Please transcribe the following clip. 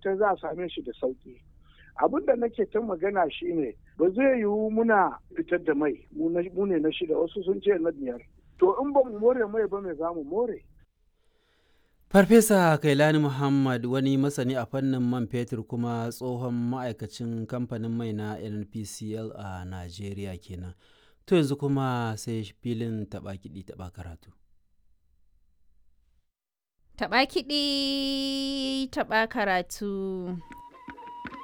tabbatar za a same shi da sauki abin da nake ta magana shine ba zai yiwu muna fitar da mai mu ne na shida wasu sun ce na biyar to in ba mu more mai ba mai za mu more Farfesa Kailani Muhammad wani masani a fannin man fetur kuma tsohon ma'aikacin kamfanin mai na NPCL a Najeriya kenan. To yanzu kuma sai filin taɓa kiɗi taɓa karatu. Taɓa kiɗi taɓa karatu.